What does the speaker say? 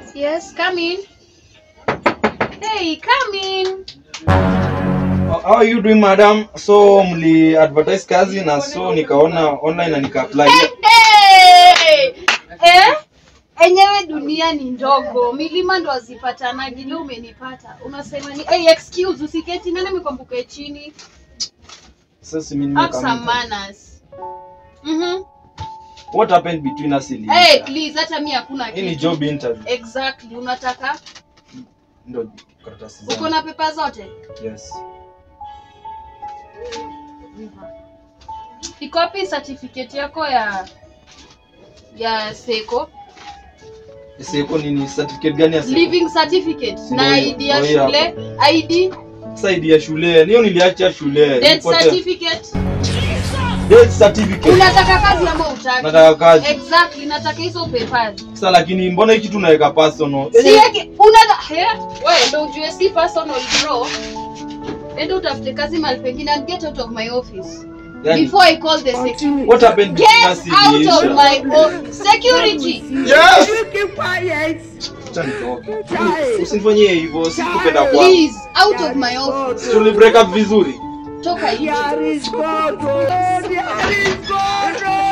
Yes, come in. Hey, come in. How are you doing madam? So mli advertise kazi na so nikaona online na nika apply. Hey! Eh? Enyewe dunia ni ndogo, milima ndo hazipatanagi. Leo umenipata, unasema ni hey, excuse, usiketi. Nani amekwambuka chini? Sasa mimi Have some nimeka. manners. Mhm. What happened between us ili? Hey, please, hata mi hakuna Hii ni kitu. job interview. Exactly, unataka Ndio karatasi uko zangu. na pepa zote? Yes. Iko wapi certificate yako ya ya seko Siko nini certificate gani ya seko? living certificate Si na ndio ID ya hiyo, ndio shule hapa. ID Sasa ID ya shule. Niyo niliacha shule. death Nilipotea. certificate Death certificate. unataka kazi ama utaki Nataka kazi. exactly nataka hizo papers Sasa lakini mbona hiki tunaweka personal? si yake unataka eh wewe ndio ujue si personal bro enda utafute kazi mahali pengine and get out of my office Yani, before I call the security what happened get between us out iliisha? of my office security Yes. Keep quiet. Acha nitoke. Usinifanyie hivyo, sikupenda kwa. please out of my office Tuli break up vizuri. toka nje There is God. Oh, there is God. Oh.